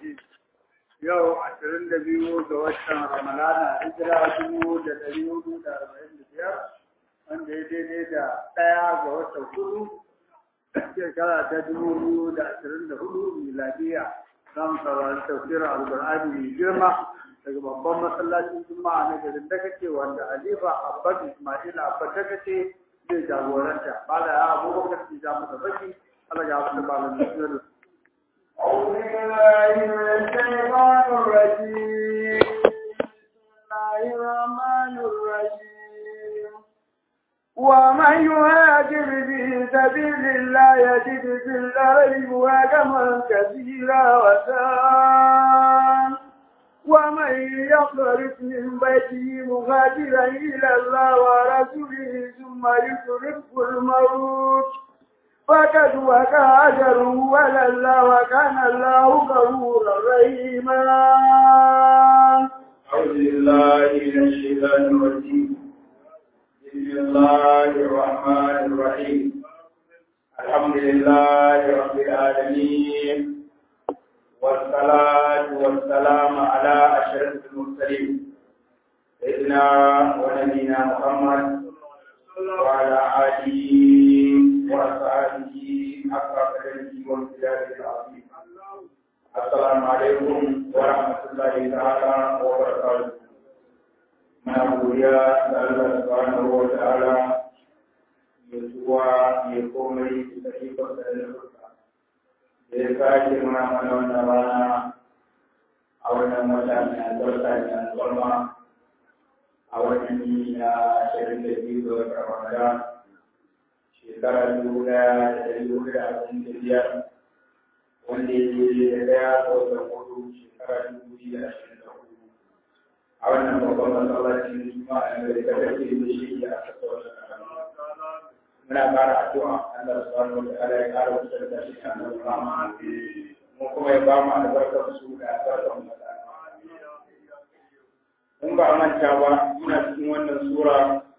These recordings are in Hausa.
الرجيم yau ashirin da biyu ga watan ramalana hijira dubu da ɗari hudu da arba'in da biyar wanda ya daidai da ɗaya ga watan hudu shekara ta dubu biyu da ashirin da hudu miladiya za mu saurari tafsirin alƙur'ani mai girma daga babban masallacin juma'a na garin dakace wanda halifa abbas ismail abbas dakace zai jagoranta ba da ya abubakar ci ja masa baki Allah ya wata ba da أعوذ بالله من الشيطان الرجيم بسم الله الرحمن الرحيم ومن يهاجر في سبيل الله يجد في الأرض مهاجما كثيرا وسام ومن يخرج من بيته مهاجرا إلى الله ورسوله ثم يدركه الموت فقد وقع أجره على الله وكان الله غفورا رحيما أعوذ بالله من الشيطان الرجيم بسم الله الرحمن الرحيم الحمد لله رب العالمين والصلاة والسلام على أشرف المرسلين سيدنا ونبينا محمد وعلى آله وأصحابه حق قدره وامتداد العظيم السلام عليكم ورحمة الله تعالى وبركاته من أبويا الله سبحانه وتعالى يسوع يقوم بتحقيق الرزق da ya sake muna mana wannan rana a wannan wata mai albarka mai albarma a wannan yini na ashirin da biyu ga watan Ramadan shekara dubu ɗaya da ɗari hudu da arba'in da biyar wanda ya je da ɗaya ga watan hudu shekara dubu biyu da ashirin da hudu a wannan babban masallacin juma'a da ta kake da shi a kasa wata muna ƙara addu'a Allah subhanahu wa ta'ala ya ƙara wasu da shi kan Allah mu kuma ya ba mu albarkar su da albarkar mu in ba a manta ba muna cikin wannan sura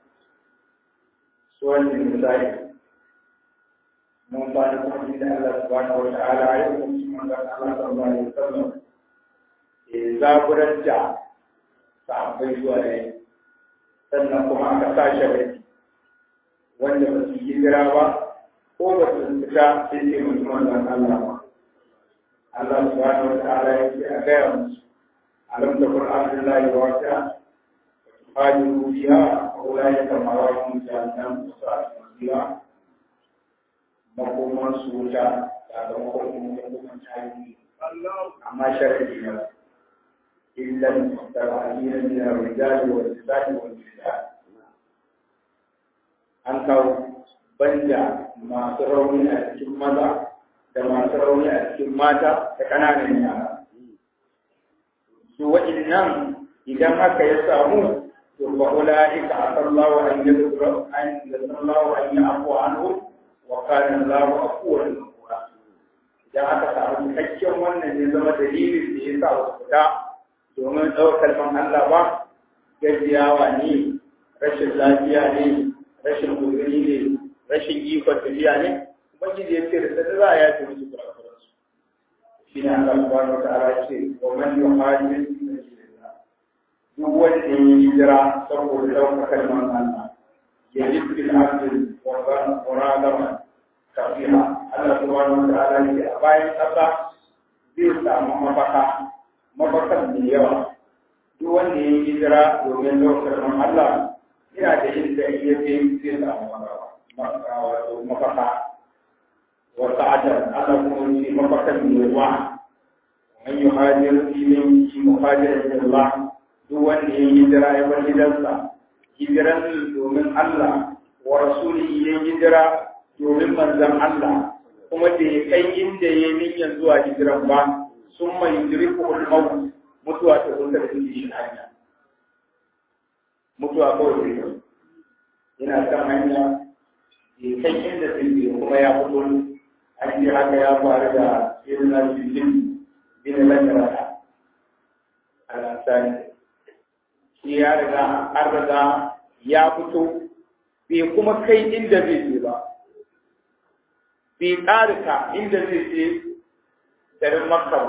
suwan da misali mun ba da kuma da Allah subhanahu wa ta'ala ya kuma cikin wannan Allah sallallahu alaihi wasallam ya zaburar da sahabbai zuwa ne sannan kuma aka sa shi wanda ba su hijira ba ko ba su fita sai ce mutum wannan Allah ba. Allah subhanahu wa ta'ala ya ce a gaya musu alam da Qur'an Allah ya wata hajiru biya aula ya kama wa mun jami'an su a cikin makoman su wuta sakamakon kuma makoman tarihi amma sharadi ne illa mutaba'ina min ar-rijali wal-nisa'i wal-nisa'i an kawo banda masu rauni a cikin maza da masu rauni a cikin mata da ƙananan yara. Su waɗannan idan haka ya samu to ba ula'ika a sallahu an yi zura an da sallahu an yi afuwa an hu wa kanin lahu afuwar nukura. Idan aka samu cikakken wannan ne zama dalilin da ya sa wasu fita domin ɗaukar man Allah ba gajiyawa ne rashin lafiya ne rashin gudunni ne rashin ikon tafiya ne ubangiji ya ce da sai za a yafe musu kurakuran su shi ne Allah subhanahu wataala ce wa man yuhajir fi sabilillah duk wanda ya yi hijira saboda ɗaukar kalmar Allah ya ji fil ardi wa muradama kafira Allah subhanahu wataala ce a bayan ƙasa zai samu mafaka mafakan mai yawa duk wanda ya yi hijira domin ɗaukar kalmar Allah ina da yin da iya ce zai samu wato mafaka wa sa'adar Allah kuma ce mafakan mai ruwa man yi hajjar filin shi muhajirar Allah duk wanda ya yi hijira ya bar gidansa hijiran domin Allah wa rasuli ya yi hijira domin manzan Allah kuma da ya kai inda ya yi niyyar zuwa hijiran ba sun mai yudriku al-maut mutuwa ta zo ta shi hanya mutuwa kawai zai yi yana kan hanya ya kai inda zai je kuma ya fito an ce haka ya faru da irin na jirgin bin lantarki a lansani shi ya riga an riga ya fito bai kuma kai inda zai je ba bai ƙarika inda zai je garin makka ba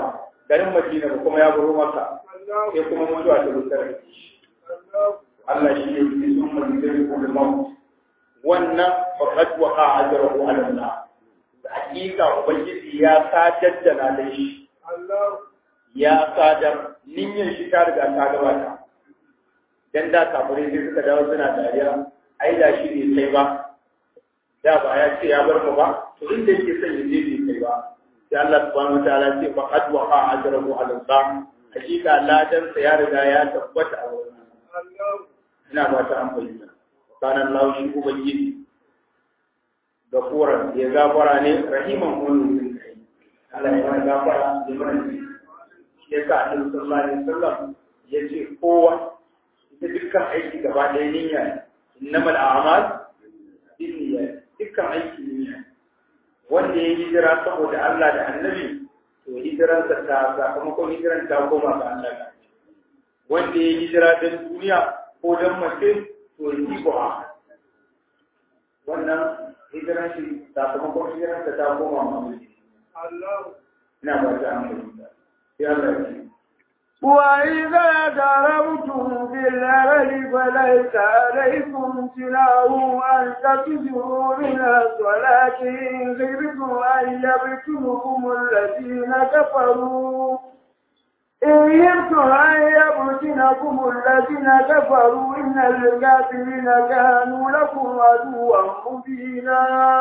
garin Madina ba kuma ya baro maka sai kuma mutuwa ta rutar Allah shi ne ke sun mazidai ko da mawu wannan faqad waqa ajruhu ala Allah da hakika ubangiji ya sadar da na shi ya sadar niyyar shi ta riga ta gabata dan da kafirai sai suka dawo suna dariya ai da shi ne sai ba da ba ya ce ya bar mu ba to inda yake son ya je bai kai ba sai Allah subhanahu wataala ce fa qad waqa ajruhu ala Allah hakika ladan sa ya riga ya tabbata a wurin ina ba ta an bayyana kana Allah shi ubangiji gafuran ya gafara ne rahiman kullu Allah ya mana gafara da mana shi yasa Annabi sallallahu alaihi wasallam ya ce kowa ita dukkan aiki gaba ɗaya niyya ne innamal a'mal binniyat dukkan aiki niyya wanda ya hijira saboda Allah da Annabi to hijiransa ta sakamakon hijiran ta koma ga Allah wanda ya hijira don duniya ko don mace to yi ba wannan hijiran shi sakamakon hijiransa ta koma ma ina ba ta amfani sai Allah ya ce وإذا ضربتم في الأرض فليس عليكم جناح أن تكثروا من الصلاة إن خفتم أن يفتنكم الذين كفروا إن خفتم أن يفتنكم الذين كفروا إن الكافرين كانوا لكم عدوا مبينا.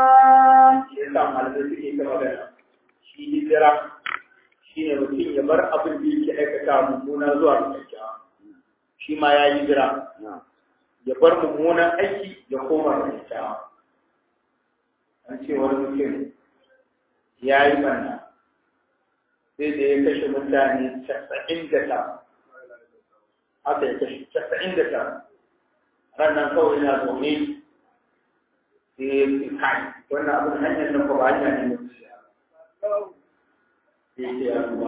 shi hijira shi ne mutum ya bar abin da yake aikata mummuna zuwa ga kyakkyawa shi ma ya yi jira ya bar mummunan aiki ya koma ga kyakkyawa an ce wani mutum ya yi banna sai da ya kashe mutane casa'in da ta haka ya kashe casa'in da ta ranar kawai na zaune sai ya ce kai wannan abin hanyar nan ba hanya ne na zuciya sai ce ya tuba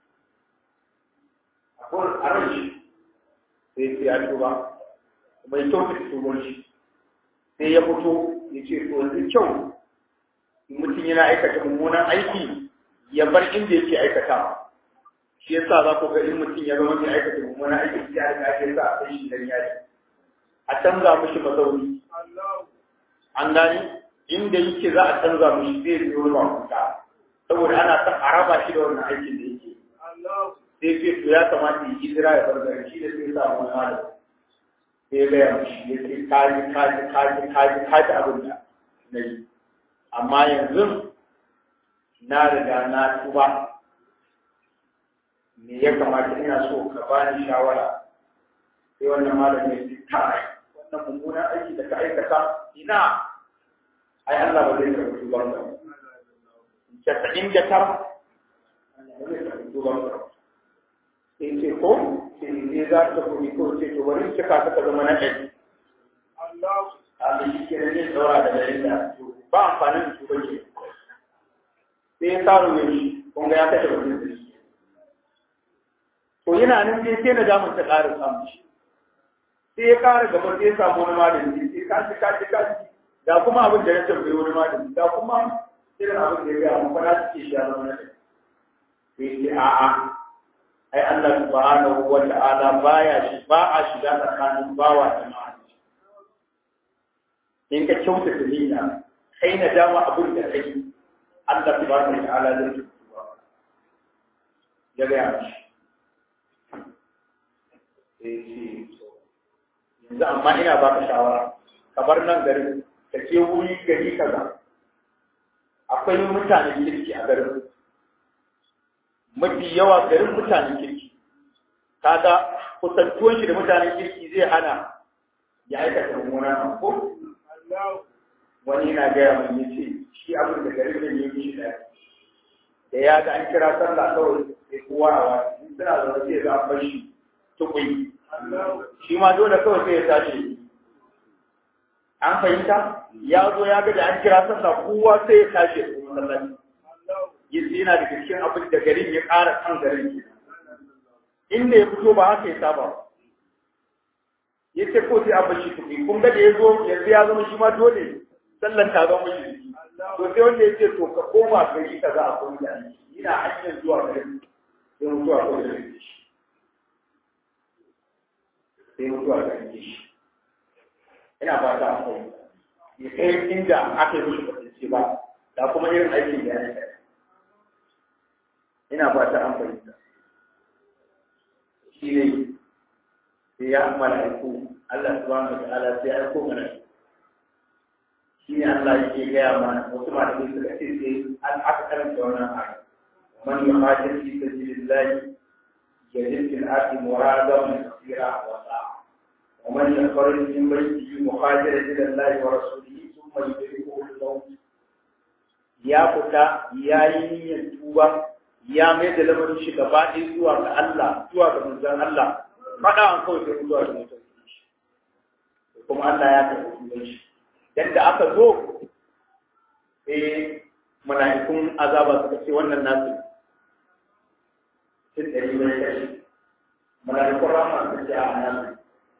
akwai a ran shi sai ce ya tuba bai kyau da tuban shi sai ya fito ya ce to yanzu kyau mutum yana aikata mummunan aiki ya bar inda yake aikata shi yasa za ku ga in mutum ya zama mai aikata mummunan aiki ya riga ya sa a kai shi dan yari a canza mishi mazauni an gani inda yake za a canza mishi zai biyo ma kuka saboda ana son a raba shi da wannan aikin da yake sai ce to ya kamata yi hijira ya bar gari shi da sai sa wani malam sai ya gaya mishi ya ce kaji kaji kaji kaji kaji abin da na yi amma yanzu na riga na tuba me ya kamata ina so ka bani shawara sai wannan malam ya ce kai wannan mummunan aiki da ka aikata ina ai Allah ba zai karɓi tuban ka casa'in da tara sai ce ko sai ne za ta kuri ko ce to bari cika ta ka zama na ɗari a da shi ke ne saura da ɗari da ba amfanin da tuba ke sai ya tsaro mai shi kun ga ya kashe mutum da shi to yana nan sai sai na damun ta ƙara samun shi sai ya ƙara gaba sai ya samu wani malami sai kashi kashi kashi da kuma abin da ya tambayi wani malami da kuma irin abin da ya gaya mu fara suke shi a zama na sai ce a'a ai Allah subhanahu wa ta'ala baya shi ba a shiga tsakanin bawa da ma'aji in ka kyauta da niyya kai na dama abin da kai Allah subhanahu wa ta'ala zai ci ya gaya shi sai ce yanzu amma ina baka shawara kamar nan garin ka je wuri gari kaza akwai mutanen kirki a garin mafi yawa garin mutanen kirki kaga kusantuwan shi da mutanen kirki zai hana ya aikata mummunan ko wani na gaya mai ya ce shi abin da garin da ya shi da da ya ga an kira sallah kawai sai kowa a wani suna zaune sai ga an bar shi tukui shi ma dole kawai sai ya tashi an fahimta ya zo ya ga da an kira sallah kowa sai ya tashi ya kuma sallaci yanzu yana da cikin abin da garin ya ƙara kan garin ke inda ya fito ba haka ya saba ya ce ko sai abin shi kuɗi kun ga da ya zo yanzu ya zama shi ma dole sallan ta zama shi to sai wanda ya ce to ka koma gari ka za a kuma da ina hanyar zuwa garin sai mutuwa ko da rike shi sai mutuwa da rike shi ina ba ta akwai ya kai inda aka yi mishi kwatance ba da kuma irin aikin da ya yi ina ba ta an fahimta shi ne sai ya mala'iku Allah subhanahu wa ta'ala sai ya aiko mala'iku shi ne Allah yake gaya mana wasu malamai suka ce sai an aka karanta wannan ayat man yuhajir fi sabilillah yajid fil ardi muradaman kathira wa sa'a wa man yakhruj min baytihi muhajiran ila Allah wa rasulihi thumma yudrikuhu al-maut ya fita ya yi niyyar tuba ya mai da lamarin shi gaba ɗaya zuwa ga Allah zuwa ga manzon Allah faɗa an kawai sai zuwa ga mutum kuma Allah ya karɓi tuban shi yadda aka zo eh mala'ikun azaba suka ce wannan nasu sun ɗari mai kashi mala'ikun rama suka ce a nasu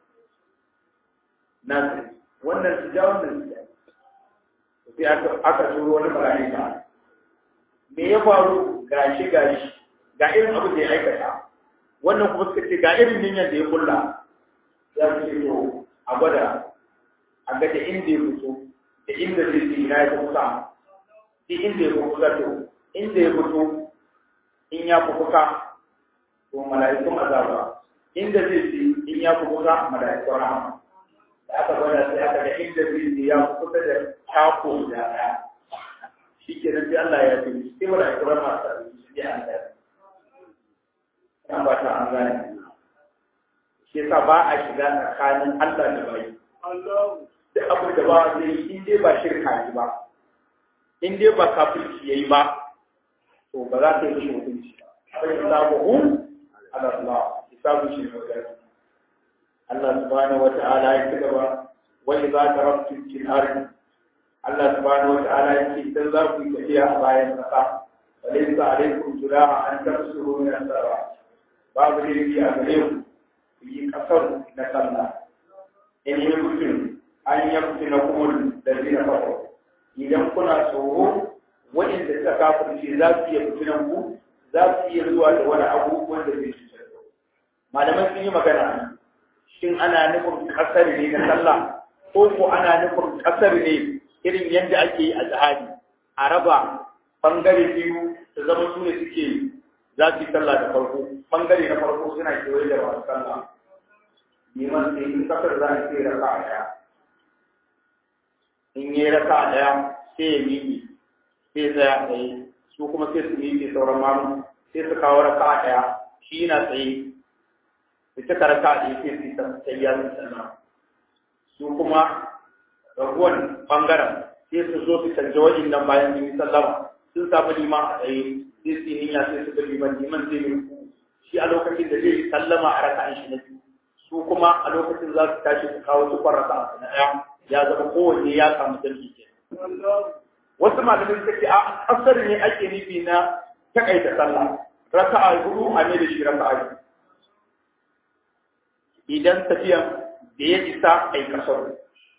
nasu wannan su ja wannan su ja sai aka aka turo wani mala'ika me ya faru gashi gashi ga irin abin da ya aikata wannan kuma suka ce ga irin niyyar da ya kulla ya ce to a gwada a ga da inda ya fito da inda zai ji ina ya kusa da inda ya kusa to inda ya fito in ya fi kusa to mala'ikun azaba inda zai ji in ya fi kusa mala'ikun rahama da aka gwada sai aka ga inda zai ji ya fi kusa da tako da ɗaya shi ke nan sai Allah ya fi sai mala'ikun rahama ta su ji an ɗaya an ba ta an gane shi yasa ba a shiga tsakanin Allah da bayi da abin da ba zai yi in dai ba shirka yi ba in dai ba kafirci yayi ba to ba za ta yi mishi hukunci ba sai hisabuhu ala Allah hisabu shi ne magana Allah subhanahu wata'ala ya ci gaba wa idza taraktum fil ardi Allah subhanahu wata'ala ya ce idan za ku yi tafiya a bayan kasa walaysa alaykum junaha an tafsuru min as-salat babu laifi a gare ku ku yi kasar na sallah in yi mutum an yamfi na kuma da zina farko idan kuna tsoro waɗanda suka kafirce za su iya fitinan ku za su iya zuwa da wani abubuwan da zai cutar da malaman sun yi magana shin ana nufin kasar ne na sallah ko ko ana nufin kasar ne irin yadda ake yi a jihadi a raba bangare biyu da zama su ne suke za su yi sallah da farko bangare na farko suna kewaye da masu sallah neman sai in kasar za a ce raka a ɗaya in yi raka a ɗaya sai ya miƙe sai tsaya tsaye su kuma sai su miƙe sauran mamu sai su kawo raka a ɗaya shi na tsaye su cika raka a ɗaya sai su yi tsayya su sannan su kuma raguwan ɓangaren sai su zo su canja wajen nan bayan sun yi sallama sun samu liman a tsaye sai su yi niyya sai su ga liman liman zai yi shi a lokacin da zai yi sallama a raka'an shi na biyu su kuma a lokacin za su tashi su kawo su raka na ɗaya ya zama kowanne ya samu dalili ke wasu malamai suka ce a kasar ne ake nufi na takaita sallah raka'a hudu a ne da shi raka'a idan tafiyan da ya isa ai kasar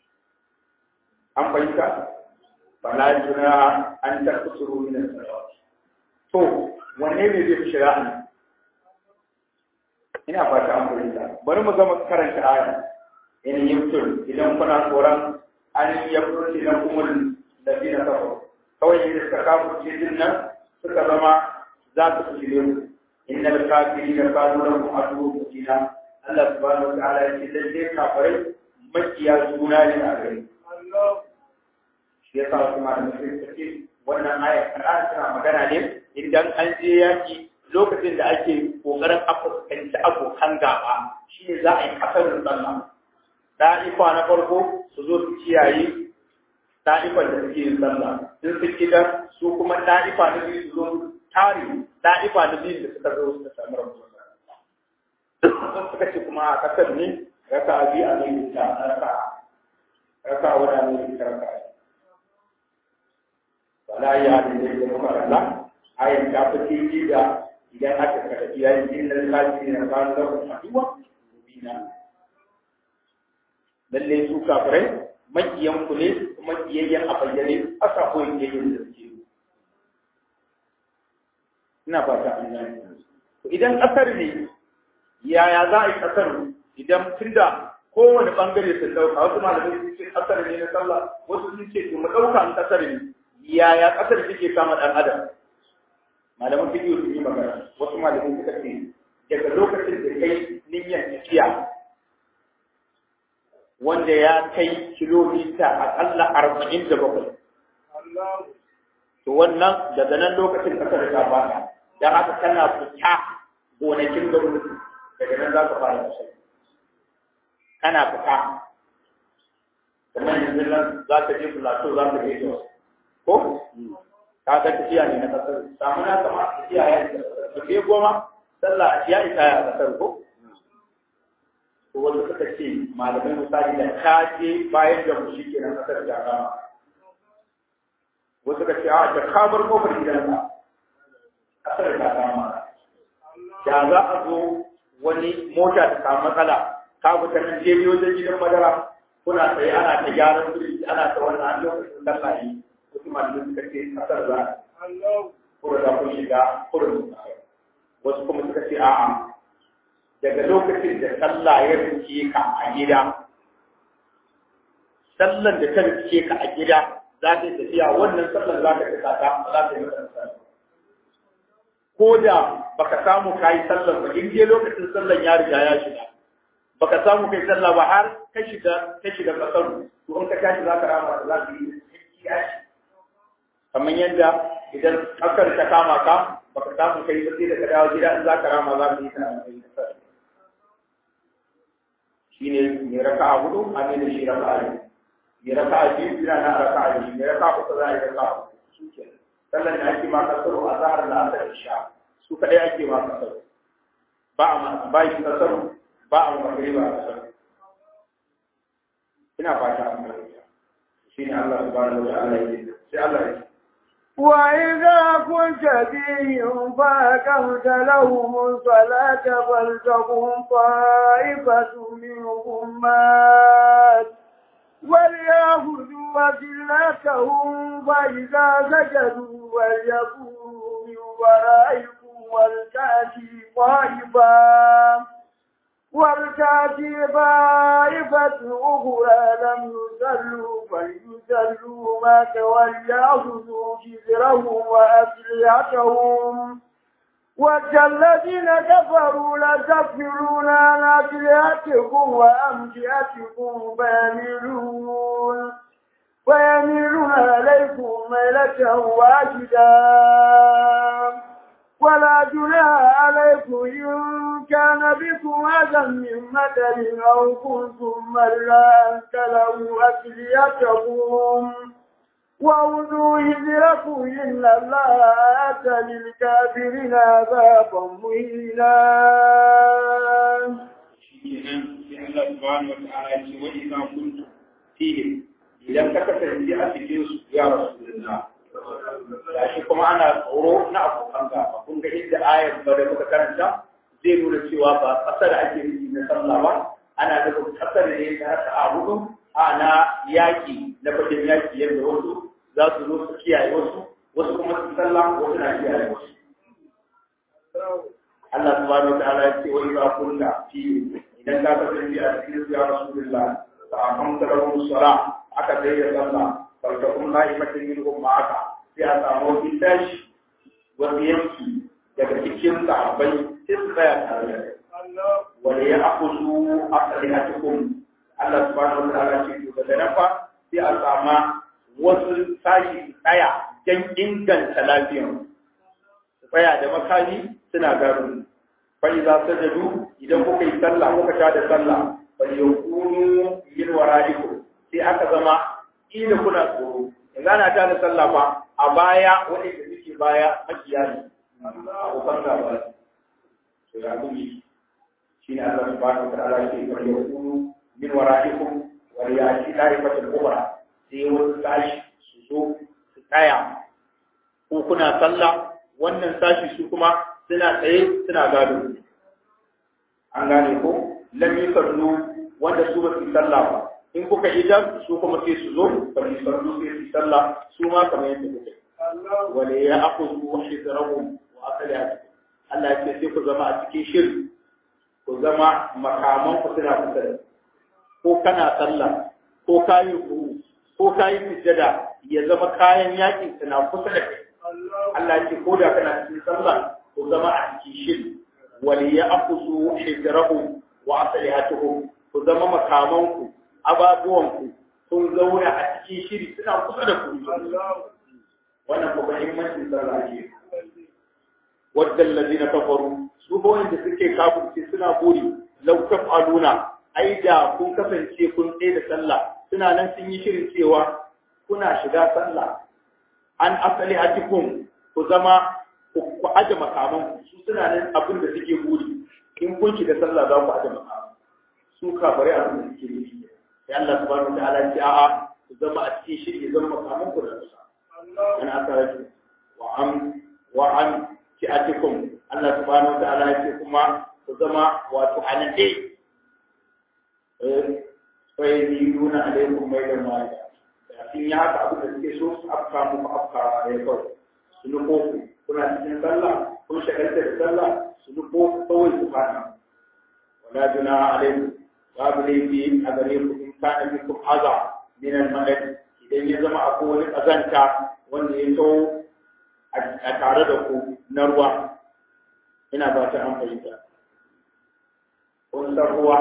an fahimta fala junaha an takusuru min as-salawat to wanne ne zai fi shari'a ne ina fata an fahimta bari mu gama karanta aya in yimtul idan kuna tsoron an yabruti na kumul ladina kafaru kawai ne suka kafurce din nan suka zama za su fitile mu innal kafirina kanu lahum aduwwun mubina Allah subhanahu wa ta'ala ya ce lalle kafirai makiya juna ne a gari shi yasa wasu malamai suka ce wannan aya kana tana magana ne idan an je yaki lokacin da ake kokarin a fuskanci abokan gaba shi ne za a yi kasarin sallah da'ifa na farko su zo su kiyaye da'ifan da suke yin sallah in su kidan su kuma da'ifa na biyu su zo tare da'ifa na biyu da suka zo suka samu rabu sun suka ce kuma a kasar ne raka a biyu a mai ta raka raka a wani mai ta raka wala ya da ne da kuma rasa ayin ta fi da idan aka karɓi yayin innal kafirin kanu lahum aduwwa mubina lalle su kafirai makiyan ku ne kuma kiyayyen a bayyane aka koyi kiyayyen da suke ina fata an gane to idan ƙasar ne yaya za a yi ƙasar idan tunda kowane ɓangare sun ɗauka wasu malamai sun ce ƙasar ne na sallah wasu sun ce mu ɗauka an ƙasar ne yaya ƙasar take kama ɗan adam malaman fiƙi sun yi magana wasu malamai suka ce daga lokacin da kai niyyar tafiya wanda ya kai kilomita aƙalla arba'in da bakwai to wannan daga nan lokacin ƙasar ta fara don haka kana fita gonakin gwamnati daga nan za ka fara kashe kana fita kamar yanzu nan za ka je plateau za ka je jos ko ka ga tafiya ne na kasar samu na kama tafiya ya yi da ke goma sallah ya isa ya kasar ko to wanda suka ce malamai misali da ka je bayan da mu shi ke nan kasar da kama wasu ka ce a da ka bar kofar gidanka kasar da kama da za a zo wani mota ta samu matsala ka fita nan je wajen gidan madara kuna tsaye ana ta gyaran birki ana ta wannan an lokacin lallaye wasu malamai suka ce kasar za kuma za ku shiga kurin wasu kuma suka ce a'a daga lokacin da sallah ya rike ka a gida sallan da ta rike ka a gida za ta tafiya wannan sallan za ka kasa ta za ta yi masa ko da baka samu kai sallan ba in je lokacin sallan ya riga ya shiga baka samu kai sallah ba har ka shiga ka shiga kasar to in ka tashi za ka rama za ka yi kiyashi kamar yadda idan kasar ta kama ka baka samu kai ba sai da ka dawo gida in za ka rama za ka yi ta kai kasar shine mai raka'a hudu a ne da shi raka'a biyu mai raka'a biyu ina na raka'a biyu mai raka'a uku za a yi raka'a uku sallan da ake ma kasaro a zahar da asar isha su kaɗai ake ma kasaro ba a ma ba yi kasaro ba a makare ba a kasaro ina fata an fahimta shi ne Allah subhanahu wa ta'ala yake sai Allah ya ce وإذا كنت فيهم فأقمت لهم الصلاة فلتقم طائفة منهم معك وليأخذوا أدلتهم فإذا سجدوا وليكونوا من ورائكم ولتأتي طائفة ولتأتي طائفة أخرى لم يصلوا فليصلوا معك وليأخذوا جزرهم وأسلحتهم ود الذين كفروا لتكفرون عن أسلحتكم وأمتعتكم فيميلون ويميلون عليكم ميلة واحدة ولا جناح عليكم إن كان بكم أذى من مدر أو كنتم مرة أن تلوا أسلحتكم وأوذوا هجركم إن الله أتى للكافرين عذابا مهينا. Allah subhanahu wa ta'ala ya ce wa idza kuntum fihi idan ka kasance a cikin su ya rasulullah shi kuma ana tsoro na abokan gaba kun ga inda ayar ba da muka karanta zai nuna cewa ba kasar ake nufi na sallah ba ana da kasar ne ta haka a hudu ana yaki na fagen yaki yadda wasu za su zo su kiyaye wasu wasu kuma su sallah wasu na kiyaye wasu Allah subhanahu wa ta'ala ya ce wa idza kunta fi idan ka kasance a cikin su ya rasulullah fa aqamta lahum salat aka dai da sallah fa takum na'imatin minhum ma'aka sai a samu wani tashi wani yanki daga cikin sahabbai sai su tsaya tare da kai wanda ya akusu asalihatukum Allah subhanahu wa ta'ala ce to daga nan fa sai a sama wasu sashi su tsaya don inganta lafiyar su tsaya da makami suna gado fa idza sajadu idan kuka yi sallah kuka ta da sallah fa yakunu min wara'ikum sai aka zama ina kuna tsoro yanzu ana ta da sallah fa a baya waɗanda suke baya makiya ne abokan gaba ne to ya gumi shi ne Allah subhanahu wa ta'ala ke wa yakunu min wara'ikum wa ya'ti da'ifatul ukhra sai wasu tashi su zo su tsaya ko kuna sallah wannan sashi su kuma suna tsaye suna gado an gane ko lam yusallu wanda su ba su sallah ba in kuka idan su kuma sai su zo ba su sallu sai su sallah su ma kamar yadda kuka wale ya akuzu hidrahum wa akaliyatu Allah ya ce sai ku zama a cikin shiri ku zama makaman ku suna kusa da ko kana sallah ko kayi ku ko kayi sujjada ya zama kayan yakin suna kusa da kai Allah ya ce ko da kana cikin sallah ku zama a cikin shiri wal ya'khudhu hijrahu wa aslihatuhum ku zama makamanku ababuwanku sun zauna a cikin shiri suna kusa da ku wannan ba muhimmancin sallah ne wadda allazina kafaru su ba wanda suke kafirce suna buri law taf'aluna ai da kun kasance kun tsaye da sallah suna nan sun yi shirin cewa kuna shiga sallah an asali hatikum ku zama ku aje makaman su suna nan abin da suke buri in kun shiga sallah za ku aje makaman su kafare abin da suke buri sai Allah subhanahu wa ta'ala ya a'a ku zama a cikin shiri zama makaman ku da kusa an asaratu wa am wa an fi'atikum Allah subhanahu wa ta'ala ya ce kuma ku zama wato anade eh fa yiduna alaikum maylan wahida sun yi haka abin da suke so su afka muku afka ya kawai su nufo ku kuna cikin sallah kun shagalta da sallah su nufo ku kawai su fata wala juna alaikum babu laifi a gare ku in kana bikum aza min al-madad idan ya zama akwai wani kazanta wanda ya taho a tare da ku na ruwa ina ba ta an fahimta kun san ruwa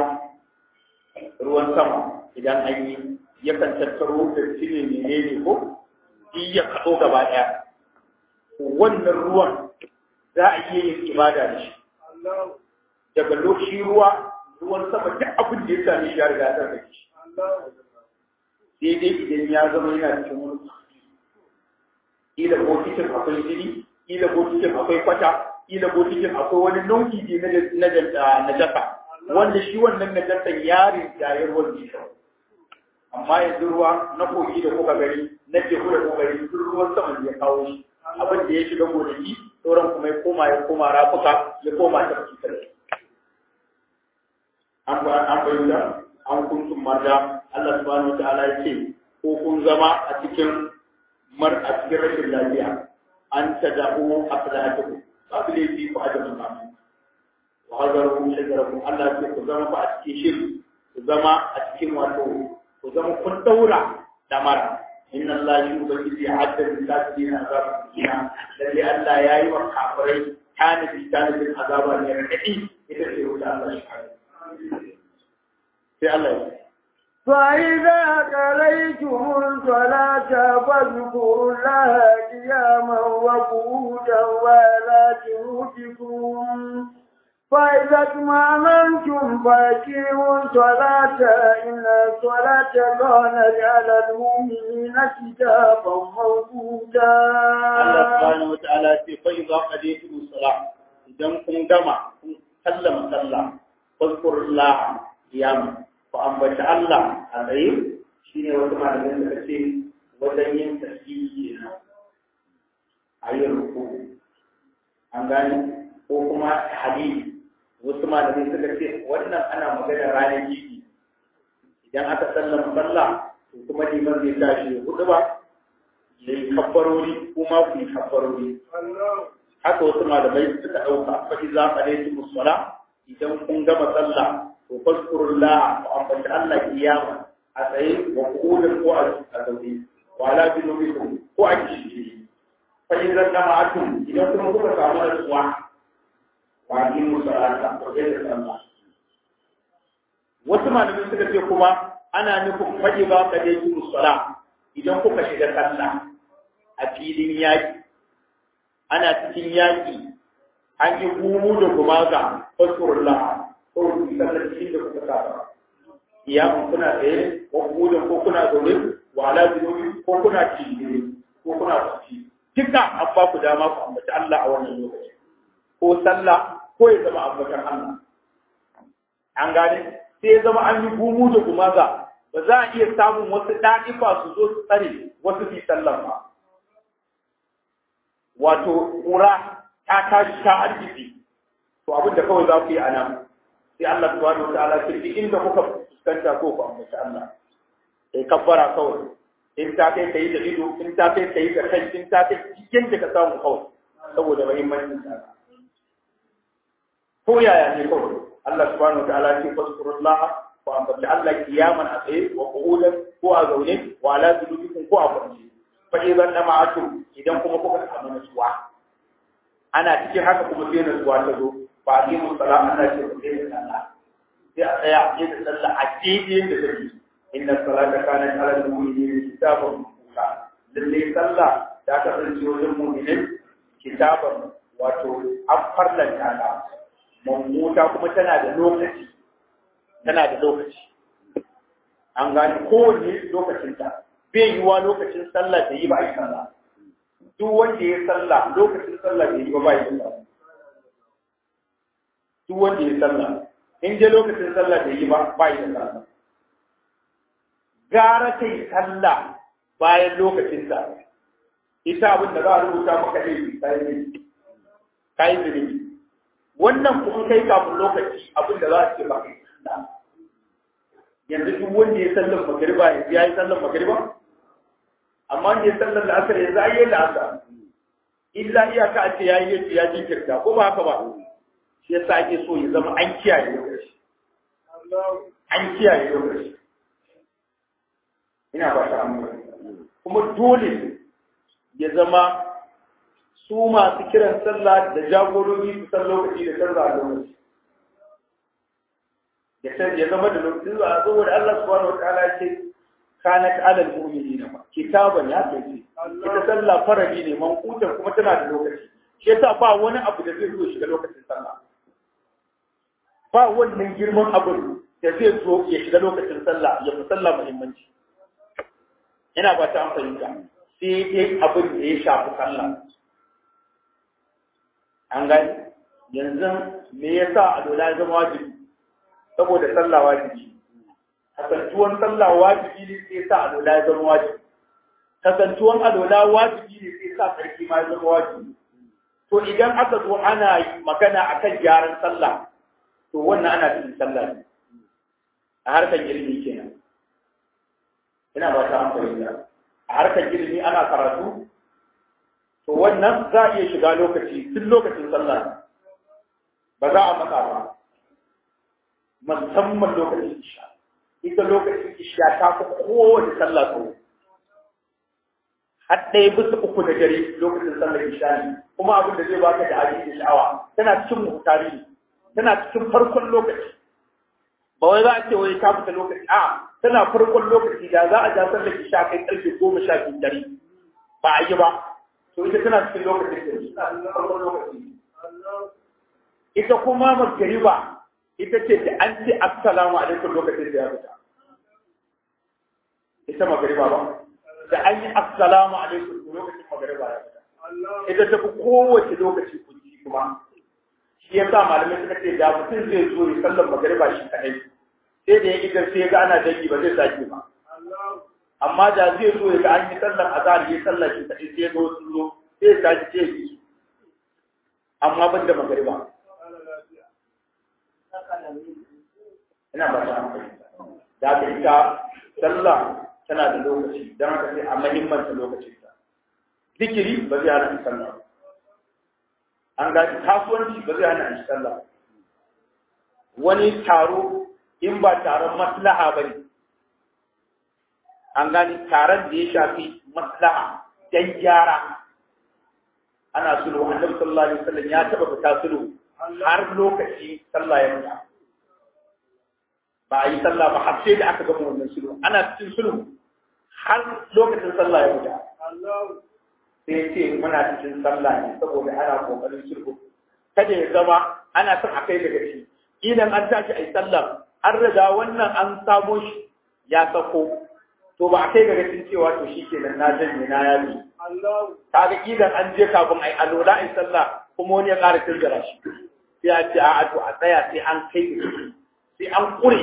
ruwan sama idan an yi yakan tattaro da cire menene ko shi ya kaɗo gaba ɗaya wannan ruwan za a iya yin ibada da shi daga lokaci ruwa ruwan sama duk abin da ya sami shi ya riga ta da shi sai dai idan ya zama yana cikin wani ila bokitin akwai jini ila bokitin akwai kwata ila bokitin akwai wani nau'i ne na jasa wanda shi wannan najasan yarin jayar wanda ya amma yanzu ruwa na kogi da kuka gari na teku da kuka gari duk ruwan sama ya kawo shi abin da ya shiga gonaki sauran kuma ya koma ya koma rafuka ya koma ta fitar an ba an bayyana an kuntum marda Allah subhanahu wataala ya ce ko kun zama a cikin mar a cikin rashin lafiya an tada'u aslahatukum babu laifi ku ajabu kamu wa hadaru shajarakum Allah ya ce ku zama fa a cikin shiri ku zama a cikin wato ku zama kun daura damara inna Allah shi ubangiji ya haddada kafirin azabun kina lalle Allah ya yi wa kafirai tanadi tanadin azaba ne radadi ita ce wuta Allah shi sai Allah ya فإذا قضيتم الصلاة فاذكروا الله قياما وقعودا وعلى جنوبكم فإذا اطمأننتم فأقيموا الصلاة إن الصلاة كانت على المؤمنين كتابا موقوتا. الله سبحانه وتعالى فإذا قضيتم الصلاة إذا كنتم جمع سلم سلم فاذكروا الله قياما فأنبت الله عليه shine wata malamin da kace wajen yin tasbihi kenan ayi ruku an gane ko kuma hadisi wasu malamai suka ce wannan ana magana ranar jiki idan aka sallama sallah to kuma liman zai tashi hudu ba ya yi kabbarori kuma ku yi kabbarori haka wasu malamai suka ɗauka fa iza qadaytum musalla idan kun gama sallah to fazkurullah wa ambaci Allah kiyama a tsaye wa qu'udan ko a zaune wa ala junubikum ko a kishi fa iza jama'atum idan kuma kuka samu nutsuwa wajibu salata ko da sallah wasu malamai suka ce kuma ana nufin faɗi ba ka dai yi sala idan kuka shiga sallah a filin yaƙi ana cikin yaƙi an yi gumu da kuma ga fasurullah ko rufi sallar cikin da kuka saba iyamun kuna tsaye ko gudun ko kuna zaune wa ala zunubi ko kuna cikin ko kuna kwanci duka an ba ku dama ku ambaci Allah a wannan lokaci ko sallah ko ya zama abokan Allah. An gane, sai ya zama an yi gumu da gumaza, ba za a iya samun wasu ɗa'ifa su zo su tsare wasu fi sallan ba. Wato, ƙura ta tashi ta arziki, to abin da kawai za ku yi a nan, sai Allah su wani wata ala kirki inda kuka fuskanta ko ku ambaci Allah. Sai kabbara kawai, in ta kai ka yi da ido, in ta kai ka yi da kai, in ta kai cikin da ka samu kawai, saboda mahimmancin ta. ko yaya ne kawai Allah subhanahu wataala ce fazkurullah ko ambaci Allah kiyaman a tsaye wa qu'udan ko a zaune wa ala junubikum ko a kwance fa idan dama'atu idan kuma kuka samu nutsuwa ana cikin haka kuma sai nutsuwa ta zo ba ni mun sala ana ce ku sai sallah sai a tsaya a da sallah a cikin da take inna salata kanat ala al-mu'minina kitaban mawquta lalle sallah da ka san wajen mu'minin kitaban wato an farlanta ta mawquta kuma tana da lokaci tana da lokaci an gani kowanne lokacinta bai yiwa lokacin sallah da yi ba a yi sallah duk wanda ya sallah lokacin sallah da yi ba ba yi sallah duk wanda ya sallah in je lokacin sallah da yi ba ba yi sallah gara kai sallah bayan lokacin ta ita abin da za a rubuta maka laifi kai ne kai zunubi wannan kuma kai kafin lokaci abin da za a ce ba kai sallah yanzu duk wanda ya sallar magariba ya yi sallar magariba amma da ya sallar da asar yanzu ai yayin da asar illa iyaka a ce ya yi yace ya jinkirta ko ba haka ba shi yasa ake so ya zama an kiyaye lokaci an kiyaye lokaci ina ba ta kuma dole ya zama su masu kiran sallah da jagorori su san lokaci da canza a lokaci ya zama da lokacin zuwa saboda Allah subhanahu wataala ya ce kanat alal mu'minina ma kitaban ya kai ita sallah faradi ne mankutan kuma tana da lokaci shi yasa ba wani abu da zai zo shiga lokacin sallah ba wannan girman abu da zai zo ya shiga lokacin sallah ya fi sallah muhimmanci ina ba ta amfani da sai dai abin da ya shafi sallah an gani yanzu me yasa a dola ya zama wajibi saboda sallah wajibi kasantuwan sallah wajibi ne sai sa alola ya zama wajibi kasantuwan alola wajibi ne sai sa sarki ma ya zama wajibi to idan aka zo ana magana akan gyaran sallah to wannan ana cikin sallah ne a harkar ilimi kenan ina ba ta amfani da a harkar ilimi ana karatu to wannan za a iya shiga lokaci tun lokacin sallah ba za a matsa ba musamman lokacin isha ita lokacin isha ta fi kowace sallah tsawo har ɗaya bisa uku na dare lokacin sallar isha ne kuma abin da zai baka da abin da sha'awa tana cikin muhtari ne tana cikin farkon lokaci ba wai za a ce wai ta fita lokaci a tana farkon lokaci da za a ja sallar isha kai karfe goma sha biyu dare ba a yi ba to ita tana cikin lokacin da tana cikin farkon lokaci ita kuma magariba ita ce da an ce assalamu alaikum lokacin da ya fita ita magariba ba da an yi assalamu alaikum lokacin magariba ya fita ita ta fi kowace lokaci kunci kuma shi ya sa malamai suka ce da mutum zai zo ya sallar magariba shi kadai sai da ya idar sai ya ga ana dangi ba zai sake ba amma da zai zo ya ga an yi sallar azhar ya sallar shi kadai sai ya ga wasu zo sai ya sake sai ya yi amma ban da magariba ina ba ta amfani da ka ita sallah tana da lokaci don haka sai a mahimmanta lokacin ta zikiri ba zai hana sallah an ga kasuwanci ba zai hana sallah wani taro in ba taron maslaha ba ne an gani taron da ya shafi maslaha dan gyara ana sulhu annabi sallallahu alaihi wasallam ya taba fita sulhu har lokaci sallah ya fita ba a yi sallah ba har sai da aka gama wannan sulhu ana cikin sulhu har lokacin sallah ya fita sai ce muna cikin sallah ne saboda ana kokarin sulhu kada ya zama ana son a kai daga shi idan an tashi a yi sallah an riga wannan an samo shi ya sako to ba a kai ga cikin cewa to shi kenan na janye na yaji kaga idan an je kafin ai alola ai sallah kuma wani ya ƙara tilgara shi sai a ce a to a tsaya sai an kai sai an kure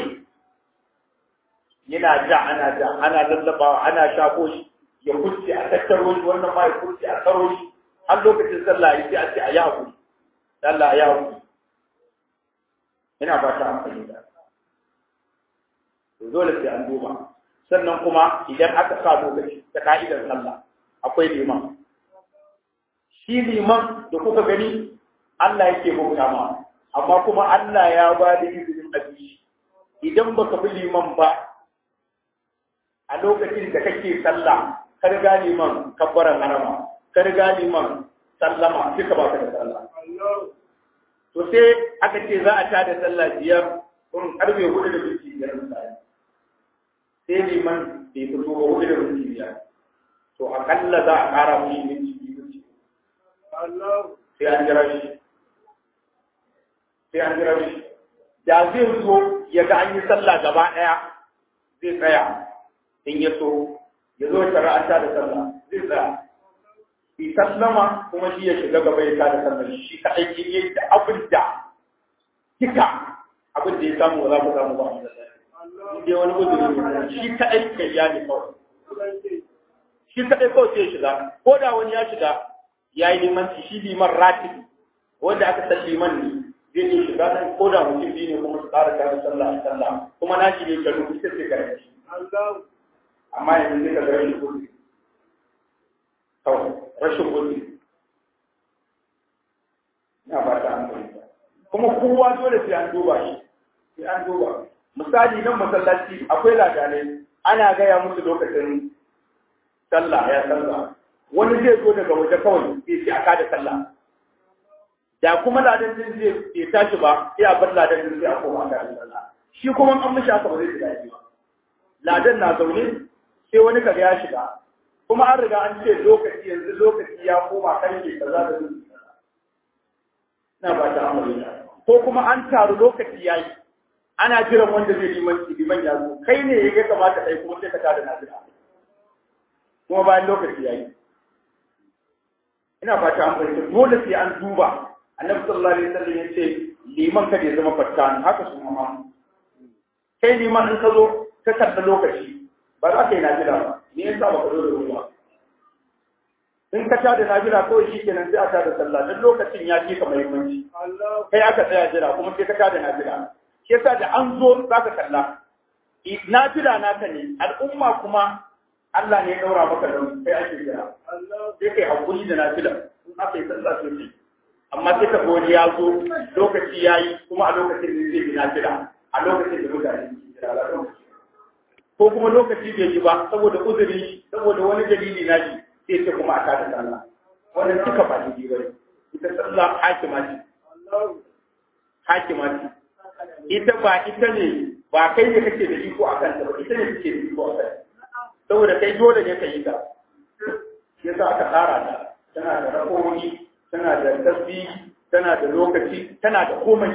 yana ja ana ja ana lallabawa ana shafo shi ya kurce a tattaro shi wannan ma ya kurce a tsaro shi har lokacin sallah ya sai a ce a yi hakuri sallah ya hakuri ina ba ta amfani da dole sai an duba sannan kuma idan aka sa lokaci ta ka'idar sallah akwai liman shi liman da kuka gani Allah yake bauta ma amma kuma Allah ya ba da izinin abi idan baka bi liman ba a lokacin da kake sallah ka riga liman kabbaran harama ka riga liman sallama duka baka da sallah to sai aka ce za a tada sallah biyar kun karfe hudu da minti biyar misali sai liman bai fito ba hudu da minti biyar to akalla za a kara mushi minti biyu sai an jira shi sai an jira shi da zai zo ya ga an yi sallah gaba ɗaya zai tsaya in ya so ya zo shari'anta da sallah zai tsaya bi sallama kuma shi ya shiga gaba ya tada sallah shi kaɗai kin yi da abin da kika abin da ya samu ba za ku samu ba in dai wani uzuri ne shi kaɗai kai ya ne kawai shi kaɗai kawai sai ya shiga ko da wani ya shiga ya yi limanci shi liman ratibi wanda aka san liman ne zai iya shiga nan ko da mutum biyu ne kuma su ƙara kare sallah a sallah kuma na shi ne karu ita ce kare shi amma yanzu zai ka ga rashin gudu kawai rashin gudu na ba ta amfani kuma kowa dole sai an duba shi sai an duba misali nan masallaci akwai ladanai ana gaya musu lokacin sallah ya sallah wani zai zo daga waje kawai sai sai aka da sallah da kuma ladan din zai bai tashi ba sai a bar ladan din sai a koma aka da sallah shi kuma an mishi haka ba zai shiga ba ladan na zaune sai wani kaga ya shiga kuma an riga an ce lokaci yanzu lokaci ya koma karfe kaza da zuci na ba ta amurka ko kuma an taru lokaci yayi ana jiran wanda zai limanci liman ya zo kai ne ya kamata kai kuma sai ka tada nazira kuma bayan lokaci yayi ina fata an fahimta dole sai an duba annabi sallallahu alaihi wasallam yace liman kada ya zama fattan haka su ma kai liman in ka zo ka karɓi lokaci ba za ka yi najira ba me yasa ba ka zo da ruwa in ka tada najira kawai shi kenan sai a tada sallah dan lokacin ya fi ka muhimmanci kai aka tsaya jira kuma sai ka tada najira shi yasa da an zo za ka kalla nafila naka ne al'umma kuma Allah ne ya daura maka da kai ake jira sai kai hakuri da nafila in aka yi sallah sosai amma sai ka gori ya zo lokaci ya yi kuma a lokacin da zai yi nafila a lokacin da mutane ke jira ko kuma lokaci bai yi ba saboda uzuri saboda wani dalili na shi sai ce kuma a tada sallah wannan duka ba daidai ba ne ita sallah hakima ce hakima ce ita ba ita ne ba kai ne kake da iko a kanta ba ita ne kake da iko a kanta saboda kai dole ne ka yi ta shi yasa aka tsara ta tana da rakoni tana da tasbihi tana da lokaci tana da komai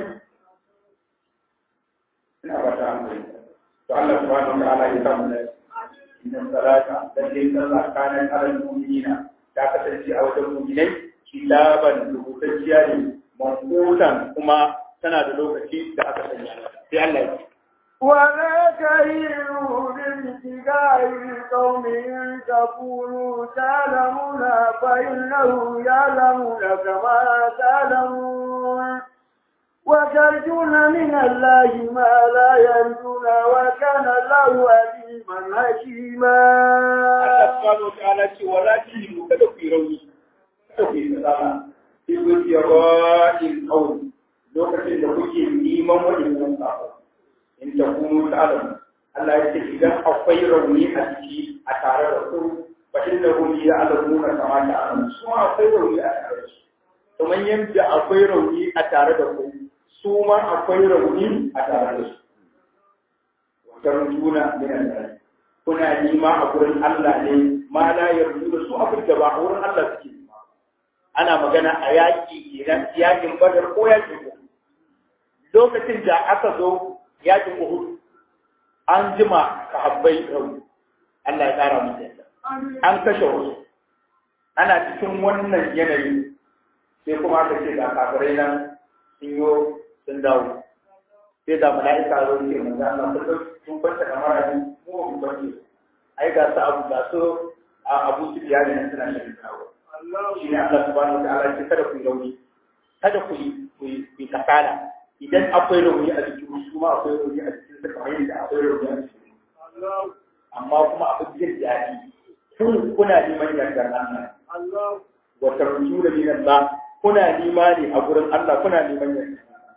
ina ba ta hankali to Allah subhanahu wa ta'ala ya samu da inna salata lalle sallah kana alal mu'minina ta kasance a wajen mu'minai kitaban rubutacciya ne manqutan kuma tana da lokaci da aka sanya sai Allah ya ولا تهينوا بابتغاء قوم تقولوا تعلمون فإنهم يعلمون كما تعلمون وترجون من الله ما لا يرجون وكان الله عليما حكيما. Allah subhanahu wa ta'ala ce wala tahinu kada ku yi rauni kada ku yi salama fi gudiyarwa'in kawai lokacin da kuke neman waɗannan sabo in ta kunu ta'alamu Allah ya ce idan akwai rauni a ciki a tare da ku fa inna hum ya'lamuna kama ta'lamun su ma akwai rauni a tare da su kamar yadda akwai rauni a tare da ku su ma akwai rauni a tare da su wa tarjuna min Allah kuna nima a gurin Allah ne ma la yarju su abin da ba a wurin Allah suke ana magana a yaƙi idan yaƙin badar ko yaƙin uhud lokacin da aka zo yaƙin uhud an jima sahabbai rauni Allah ya ƙara musu yadda an kashe wasu ana cikin wannan yanayi sai kuma aka ce ga kafirai nan sun yo sun dawo sai da mala'ika zo ce manzo Allah sun sun kwanta kamar a mu ba mu kwance ai ga su abu ga su abu su biya ne suna shirin dawo shi ne Allah subhanahu wa ta'ala ce kada ku yi rauni kada ku yi ku yi kasala idan akwai rauni a jikin su ma akwai rauni a jikin su kamar yadda akwai rauni a jikin amma kuma abin jin daɗi kun kuna neman yardar Allah wa tarju da min Allah kuna nema ne a gurin Allah kuna neman yardar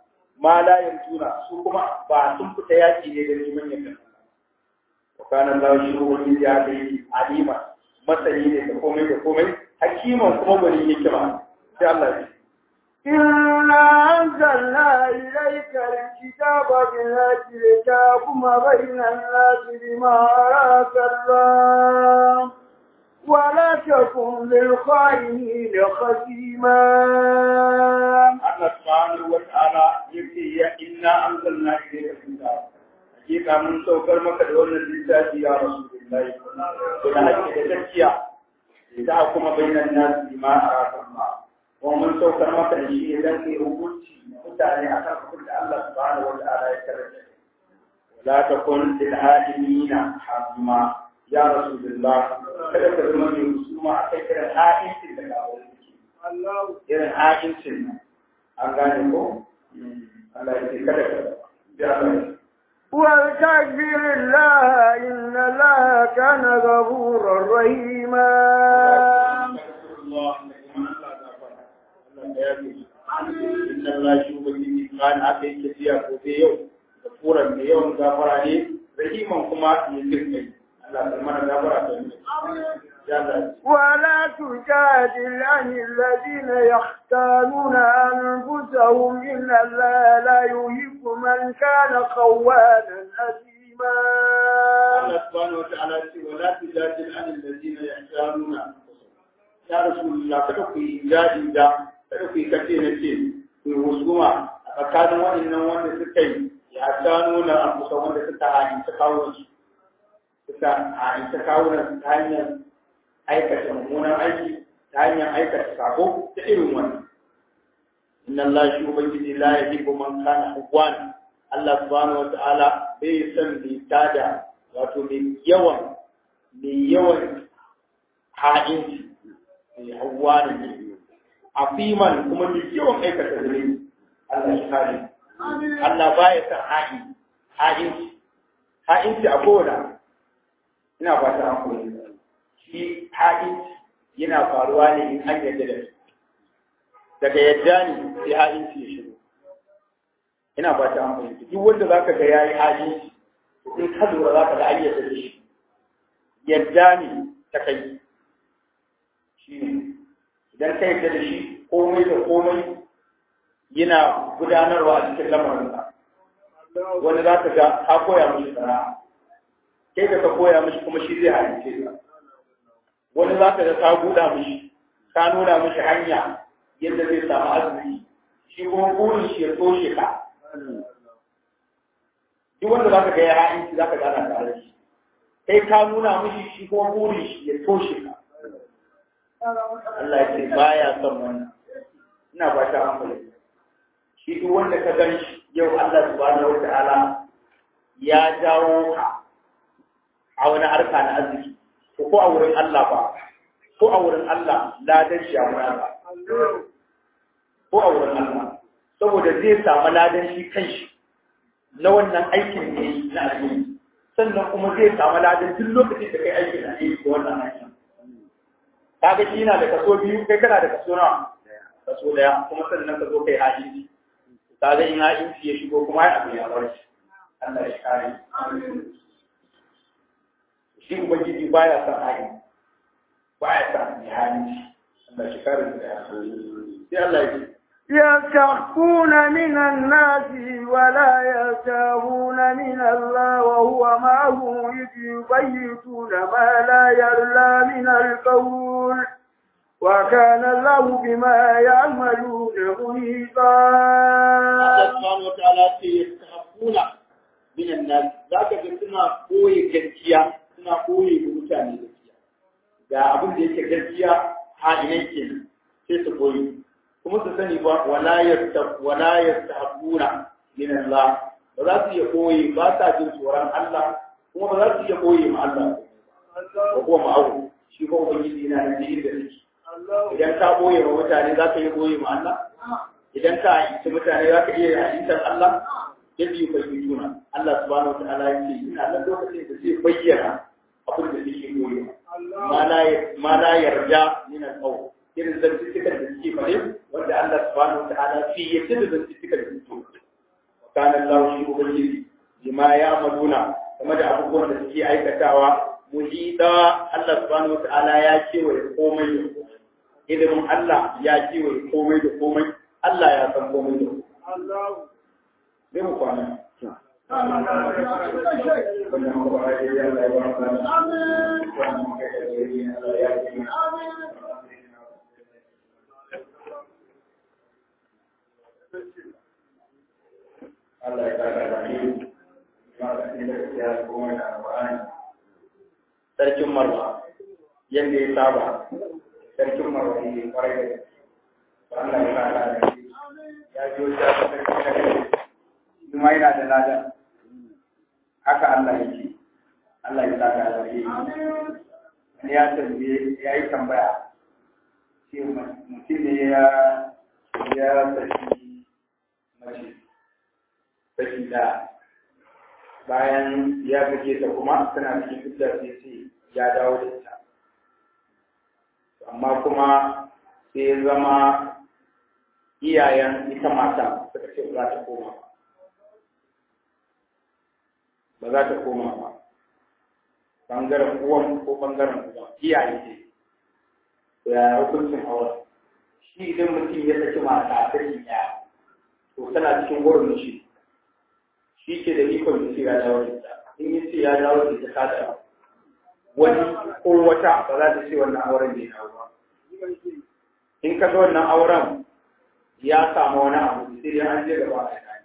ma la yarjuna su kuma ba sun fita yaki ne da neman yadda wa kana Allah shi wani ya kai alima masani ne da komai da komai hakiman kuma gwani hikima sai Allah ya إنا أنزلنا إليك الكتاب بالهدى لتحكم بين الناس بما أراك الله ولا تكن للخائنين خصيما Allah subhanahu wa ta'ala yake ya inna anzalna ilayka kitab hakika mun saukar maka da wannan littafi ya rasulullahi da hakki da gaskiya da kuma bainan nas bima araka Allah wa mun saukar maka da shi idan kai hukunci mutane akan hukunci da Allah subhanahu wa ta'ala ya karanta wala takun lil alimina hazma ya rasulullah kada ka zama mai husuma akai kiran ha'incin da kawo irin ha'incin nan an gane ko Allah ya ce kada ka ya Allah واستغفر الله إن الله كان غفورا رحيما Inna Allah shi ubangiji kan aka yi tafiya gobe yau da furan da yawan gafara ne rahiman kuma ya jirkai Allah ta mana gafara ta yi ya Allah ولا تجادل عن الذين يختانون أنفسهم إن الله لا يحب من كان خوانا أثيما Allah subhanahu wa ta'ala ce wala tujadil an allazina yahtanuna ya rasulullah kada ku yi jadi da kada ku yi kace na ce ku yi husuma a tsakanin waɗannan wanda suka yi ya tanuna an kusa wanda suka haɗi ta kawo su suka haɗi ta kawo ta hanyar aikata mummunan aiki ta hanyar aikata sako ta irin wannan inna Allah shi ubangiji la yuhibbu man kana hubwan Allah subhanahu wa ta'ala bai san mai tada wato mai yawan mai yawan ha'inci mai hawa ne afiman kuma mai yawan aikata zuri Allah shi kare Allah baya san ha'i ha'inci ha'inci a kowane ina fata an koyi shi ha'inci yana faruwa ne in an yarda da shi daga yadda ne sai ha'inci ya shigo ina fata an koyi duk wanda zaka ga yayi ha'inci in ka lura za ka ga an yadda da shi yadda ne ta kai shi ne idan ka yadda da shi komai da komai yana gudanarwa a cikin lamarinsa wani za ka ga ka koya mishi sana'a kai da ka koya mishi kuma shi zai halice ka wani za ka ga ka buɗa mishi ka nuna mishi hanya yadda zai samu arziki shi kuma burin shi ya toshe ka duk wanda za ka ga ya ha'inci za ka gana tare da shi kai ka nuna mishi shi kuma burin shi ya toshe ka Allah ya ce baya son wannan ina ba ta hankali shi duk wanda ka gan shi yau Allah subhanahu wa ta'ala ya jawo ka a wani harka na arziki ko ko a wurin Allah ba ko a wurin Allah ladan shi a wurin Allah ko a wurin Allah saboda zai samu ladan shi kanshi na wannan aikin ne na alheri sannan kuma zai samu ladan duk lokacin da kai aikin na alheri ko wannan aikin kaga shi yana da kaso biyu kai kana da kaso nawa kaso daya kuma sannan ka zo kai hajji kaga in hajji ya shigo kuma ya abu ya bar shi Allah ya kare shi ubangiji baya son hajji baya son ya hajji Allah shi kare da ya sai Allah ya ce يستخفون من الناس ولا يستخفون من الله وهو معهم إذ يبيتون ما لا يرلى من القول وكان الله بما يعملون محيطا Allah subhanahu wa ta'ala ce yastakhafuna min an-nas zaka ga suna koyi gaskiya suna koyi da mutane gaskiya ga abin da yake gaskiya halin kenan sai su koyi kuma su sani ba wala yasta wala yastahbuna min Allah ba za su iya koyi ba sa jin tsoron Allah kuma ba za su iya koyi ma Allah ba ko ma'awu shi ko ubangiji yana da jini da shi idan ka boye wa mutane za ka iya boye ma Allah idan ka aiki mutane za ka iya aikintar Allah yadda yi bai tuna Allah subhanahu wa ta'ala ya ce ina nan lokacin da zai bayyana abin da suke boye ma la yarda min al-qawl irin zantukan da suke fare wanda Allah subhanahu wa ta'ala fi yadda da zantukan da suke kana Allah shi ubangiji bima ya amaluna game da abubuwan da suke aikatawa muhida Allah subhanahu wataala ya kewaye komai da komai ilimin Allah ya kewaye komai da komai Allah ya san komai da komai Allah zai mu kwana Allah ya kara da ni sarkin marwa yadda ya saba sarkin marwa ne kwarai da Allah ya kara da ni ya biyo ta sarkin da kai kuma yana da ladan haka Allah ya ce Allah ya saka da ni wani ya tambaye ya yi tambaya ce mutum ne ya ya saki mace saki da bayan ya kake ta kuma tana cikin fitar sai sai ya dawo da ita amma kuma sai ya zama iyayen ita mata suka ce ba za ta koma ba za ta koma ba bangaren uwan ko bangaren uwa iyaye ce to ya hukuncin auren shi idan mutum ya saki mata ta ɗaya to tana cikin wurin shi shi ke da ikon da ce ya dawo da ita in yi ce ya dawo da ita ta da wani ko wata ba za ta ce wannan auren bai dawo ba in ka ga wannan auren ya samu wani abu sai dai an je gaba a kai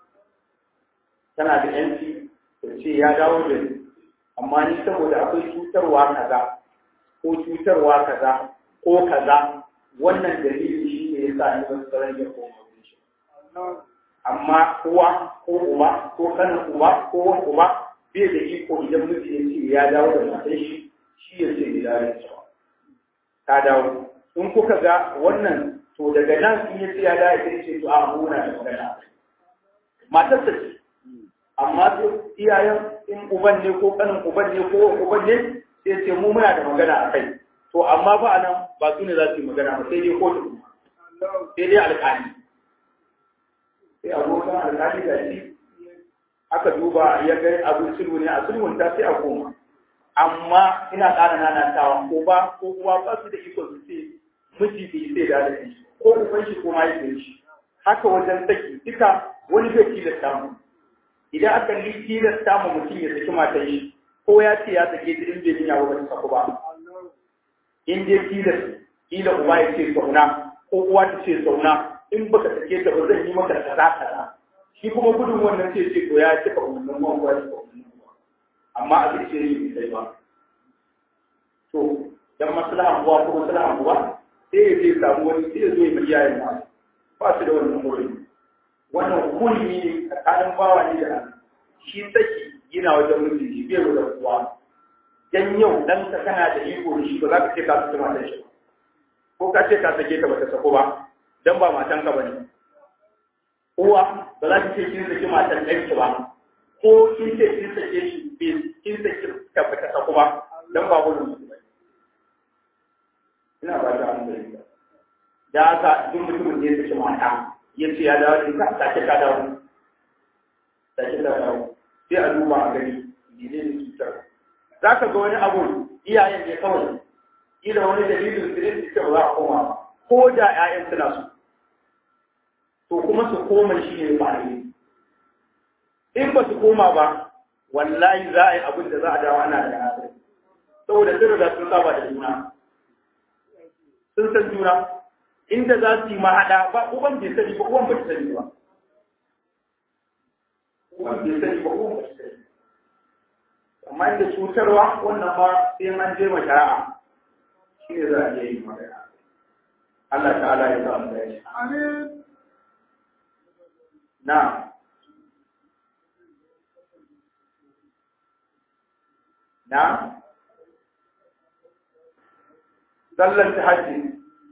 tana da yanci ta ce ya dawo da ni amma ni saboda akwai cutarwa kaza ko cutarwa kaza ko kaza wannan dalili shi ne ya sa ni ban tsaron ya koma shi amma uwa ko uba ko kanin uba ko wani uba bai da iko idan miji ya ce ya dawo da matan shi shi ya ce ya dawo da cewa ta dawo in kuka ga wannan to daga nan in ya ce ya dawo ya ce to a muna da magana matar ta ce amma su iyayen in uban ne ko kanin uban ne ko uban ne sai ce mu muna da magana a kai to amma ba nan ba su ne za su yi magana ba sai dai kotu sai dai alƙali sai abokan alƙali da shi aka duba ya ga abin sulhu ne a sulhun ta sai a koma amma ina ƙara nanatawa ko ba ko uwa ba su da iko su ce miji bai sai da da shi ko uban shi ko mahaifin shi haka wajen saki duka wani bai tilasta mu idan aka yi tilasta mu mutum ya saki matan shi ko ya ce ya sake ta in bai niyya ba ta saku ba in dai tilas kila uba ya ce zauna ko uwa ta ce zauna in baka sake ta ba zan yi maka kaza kaza shi kuma gudun wannan sai ce to ya cika wannan ruwan ko ya cika wannan ruwan amma a ce ce ni sai ba to dan maslahan uwa ko maslahan uwa sai ya je samu wani sai ya zo ya mai yayin ma ba su da wannan wurin wannan kulmi ne tsakanin bawa ne da shi saki yana wajen miji bai da uwa dan yau dan ka kana da iko da shi ba za ka ce ka su matan shi ko ka ce ka sake ta ba ta sako ba dan ba matan ka bane uwa ba za ki ce kin saki matan ɗanki ba ko kin ce kin sake shi bai kin saki ka ba ta sako ba dan ba gudun su bane ina ba ta hankali da haka duk mutumin da ya saki mata ya ce ya dawo da ita sake ka dawo sake ka dawo sai a duba a gani mene ne cutar za ka ga wani abu iyayen ne kawai ila wani dalilin su ne su ba za a koma ba ko da 'ya'yan suna so to kuma su koma shi ne ba ne in ba su koma ba wallahi za a yi abin da za a dawo ana da asiri saboda sun riga sun saba da juna sun san juna inda za su yi mahaɗa ba uban bai sani ba uban bai sani ba uban bai sani ba uban bai sani amma inda cutarwa wannan ma sai an je ma shari'a shi ne za a iya yi magana Allah ta'ala ya sa mu dace Amin. na na sallar ta hajji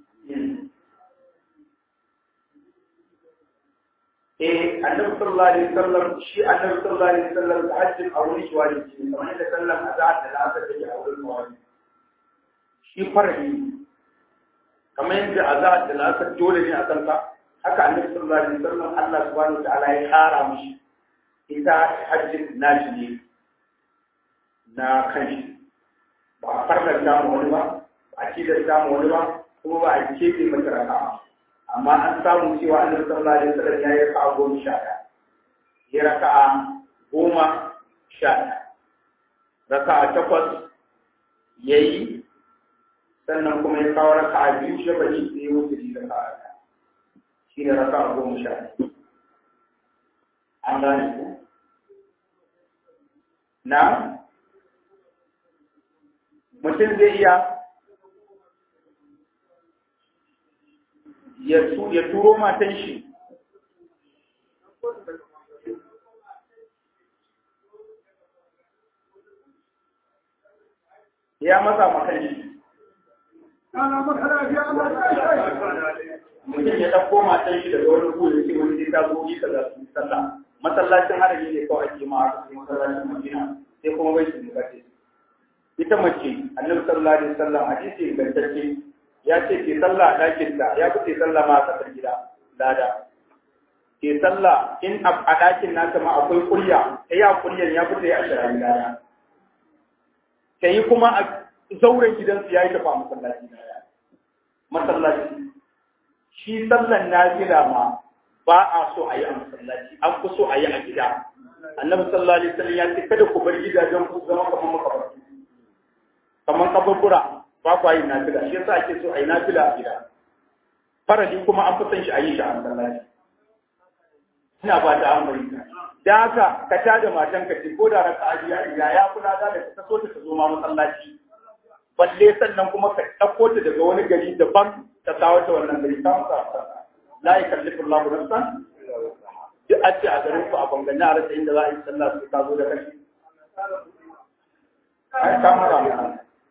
eh annabi sallallahu alaihi wasallam shi annabi sallallahu alaihi wasallam ta hajji a wurin shi wani ce kamar yadda sallar azhar da asar take a wurin wani shi farhi kamar yadda azhar da asar dole ne a kanka haka annabi sallallahu alaihi wasallam Allah subhanahu wataala ya kara mishi ita hajjin nashi ne na kanshi ba a farnar samu wani ba ba a cidar samu wani ba kuma ba a keɓe mata raka amma an samu cewa annabi sallallahu alaihi wasallam ya yi raka'a goma sha ɗaya ya raka'a goma sha ɗaya raka'a takwas ya yi sannan kuma ya kawo raka'a biyu shabani da ya wuce da raka'a ɗaya shi ne raka'a goma sha ɗaya an gane ku na mutum zai iya ya turo matan shi ya matsa makan shi mutum ya ɗauko matan shi daga wani kuri ce wani zai ta zo yi kaza su yi sallah masallacin harami ne kawai ake ma aka sai masallacin madina sai kuma bai su nukace ita mace annabi sallallahu alaihi wasallam hadisi ingantacce ya ce ke sallah a ɗakin ta ya fi sallah ma a ƙasar gida lada ke sallah in a ɗakin nata ma akwai kurya ta yi a kuryan ya fi a shirayen lada ta yi kuma a zauren gidansu ya yi tafa masallaci lada masallaci shi sallan nafila ma ba a so a yi a masallaci an fi so a yi a gida annabi sallallahu alaihi wasallam ya ce kada ku bar gidajen ku zama kamar makabartu kamar kaburbura ba ku yi nafila shi yasa ake so a yi nafila a gida farali kuma an fi son shi a yi shi a masallaci ina ba ta amfani da haka ka tada matan ka ce ko da raka ajiya ya ya kula da ka so ta zo ma masallaci balle sannan kuma ka ɗauko ta daga wani gari daban ka kawo ta wannan gari ta masa la yukallifu Allahu nafsan duk a ce a garin ku a bangane a rasa inda za a yi sallah sai ka zo da kashi ai ka mara mana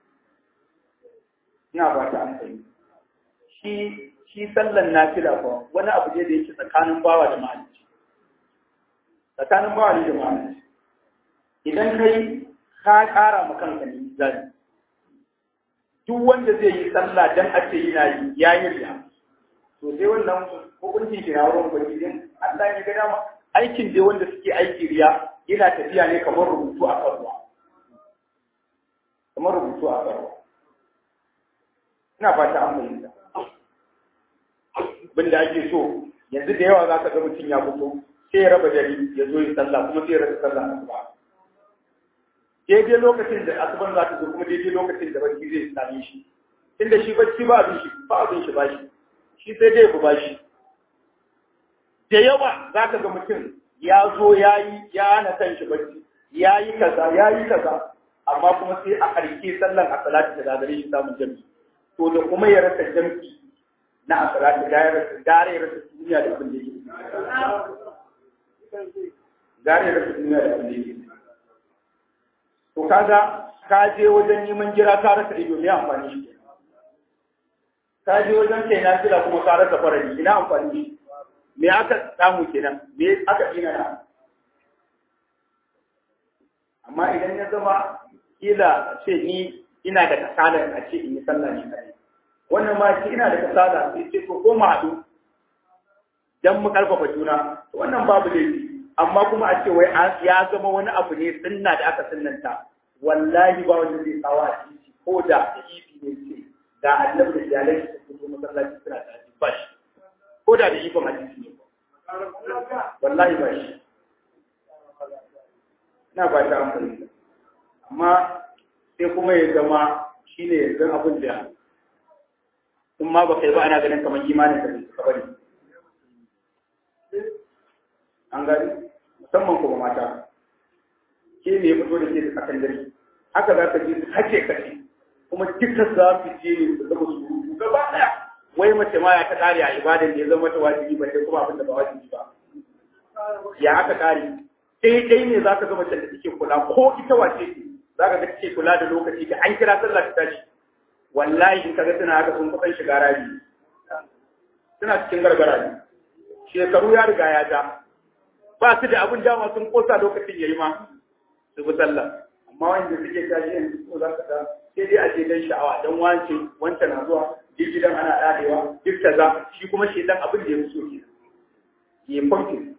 ina ba ta amfani shi shi sallan nafila ko wani abu ne da yake tsakanin bawa da mahalicci tsakanin bawa ne da mahalicci idan kai ka ƙara ma kanka ne zai duk wanda zai yi sallah dan a ce yana yi ya yi riya to sai wannan hukuncin shi na wurin ubangijin Allah ya ga dama aikin dai wanda suke aiki riya yana tafiya ne kamar rubutu a kan ruwa kamar rubutu a kan ruwa ina fata an fahimta bin da ake so yanzu da yawa za ka ga mutum ya fito sai ya raba dare ya zo yi sallah kuma sai ya rasa sallah asuba daidai lokacin da asuban za ta zo kuma daidai lokacin da barci zai same shi inda shi bacci ba abin shi ba abin shi ba shi shi sai dai ba shi da yawa za ka ga mutum ya zo ya yi ya hana kan shi bacci ya yi kaza ya yi kaza amma kuma sai a ƙarshe sallan a salati da gagare shi samun jami'i to da kuma ya rasa jam'i na asirati da ya rasa gare ya rasa duniya da abin da yake gare ya rasa duniya da abin da yake to kaga ka je wajen neman jira ka rasa ido me amfani shi ka je wajen kai na fila kuma ka rasa farari ina amfani shi me aka samu kenan me aka ina na amma idan ya zama kila ce ni ina da kasala a ce in yi sallah ne kare wannan ma shi ina da kasala sai ce ko ko mu haɗu dan mu karfafa juna wannan babu laifi amma kuma a ce wai ya zama wani abu ne sunna da aka sunnanta wallahi ba wanda zai tsawa a titi ko da ifi ne ce da annabi da iyalai su fito masallaci suna da ba shi ko da da ifin hadisi ne wallahi ba shi ina ba ta amfani amma sai kuma ya zama shi ne yanzu abin da in ma ba kai ba ana ganin kamar imanin da suka bari an gani musamman kuma mata ke ne ya fito da ke da tsakan dare haka za ka je su kace kace kuma duka za su je ne su zama su gaba daya wai mace ma ya ta kare a ibadan da ya zama ta wajibi ba sai kuma abin da ba wajibi ba ya aka kare sai dai ne za ka ga mace da take kula ko ita wace ce za ka ga take kula da lokaci da an kira sallah ta tashi wallahi in kaga suna haka sun kusan shiga rabi suna cikin gargara ne shekaru ya riga ya ja ba su da abin dama sun kosa lokacin yayi ma su bi sallah amma wanda suke tashi yanzu ko za ka ga sai dai a je dan sha'awa dan wance wancan na zuwa duk gidan ana dadewa duk kaza shi kuma shedan abin da ya fi so ke ya kwamfin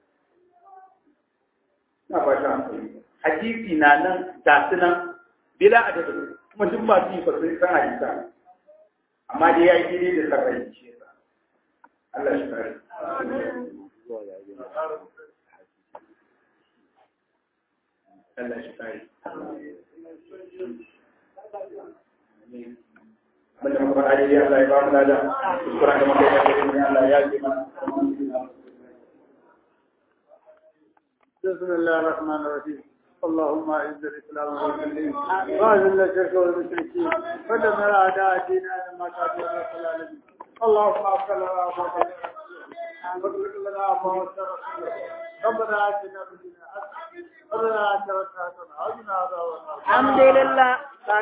na fata hankali hadisi na nan ga su nan bila adadin kuma duk masu yi fasai san hadisa amma dai ya yi daidai da sarrai shi yasa Allah shi kare Allah shi kare Banda muka faɗa daidai Allah ya ba mu lada, kuskuren da muka yi da daidai Allah ya yi mana. بسم الله الرحمن الرحيم اللهم اعز الاسلام والمسلمين واذل الشرك والمشركين ودمر اعداء الدين ما كانوا رب العالمين اللهم اغفر لنا واغفر واغفر لنا واغفر ربنا اتنا في الدنيا حسنه وقنا عذاب النار وقنا عذاب النار الحمد لله